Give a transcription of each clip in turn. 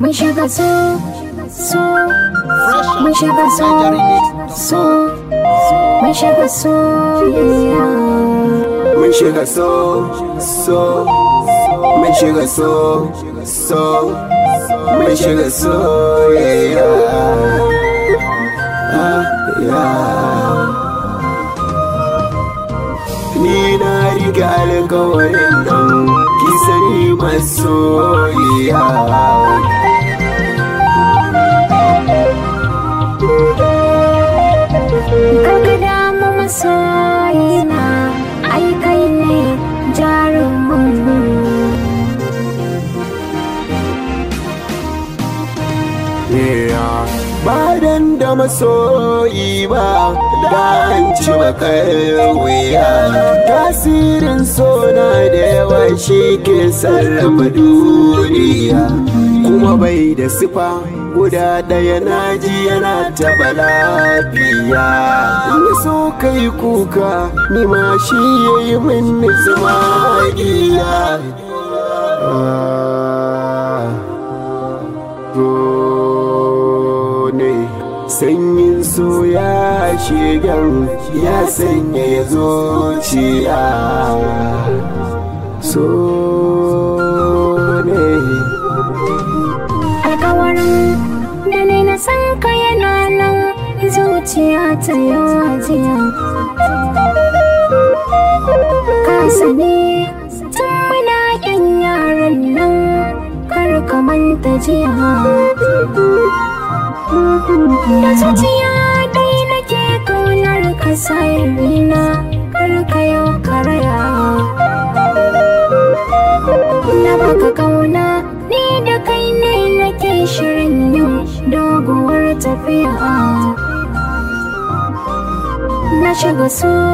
Mun shiga so, so, Fresh mun shiga so, so, mun shiga soyayya. Mun shiga so, so, mun shiga so, so, mun shiga so, yeah, yeah. Ah, yeah. Ni na riga alkawarin nan, ki sani masoyiya. Karka damu masoyina, ai kai ne jarumin. Yeah. Ba dan da masoyi ba da an ci bakar wuya tasirin sona da yawa shi ke sarrafa duniya kuma bai da sifa guda ɗaya na ji yana taɓa lafiya in so kai kuka ni ma shi ya yi min magiya Ah. ne sanyin so ya shigan ya sanya ya zuciya so ne Alkawarin da ne na san ka yana nan zuciya ta yajiya. Ka sani tun muna yan yaran nan kar ka manta jiya. Da zuciya dai nake kaunar ka sayarina kar ka yau karaya. Na baka kauna ni da kai ne nake shirin yin doguwar tafiya. Na shiga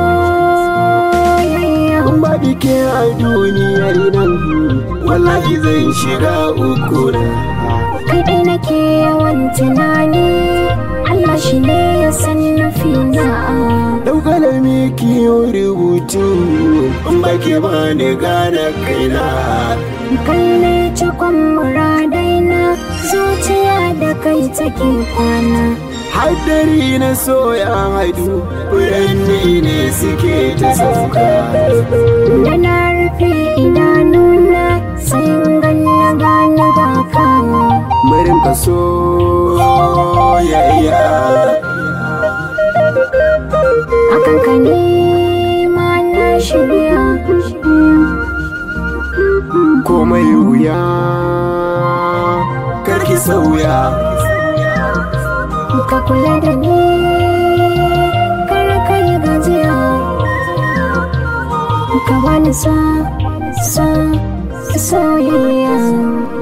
soyayya. in ba ke a duniyar nan wallahi zan shiga uku na Kai dai nake yawan tunani Allah shi ne ya san nufina. daukalami kiyo rubutu in ba ke ba ni gane kaina Kai ne cikon muradaina zuciya da kai take kwana. haddari na soya hadu furanni ne suke ta sauka Da na rufe idanuna sai in ganna gane ba kawo. Murin ka soyayya Akan ka ne ma na shirya. komai wuya karki sauya Ka kula da ni kar ka yi gajiya. Ka bani so, so, soyayya.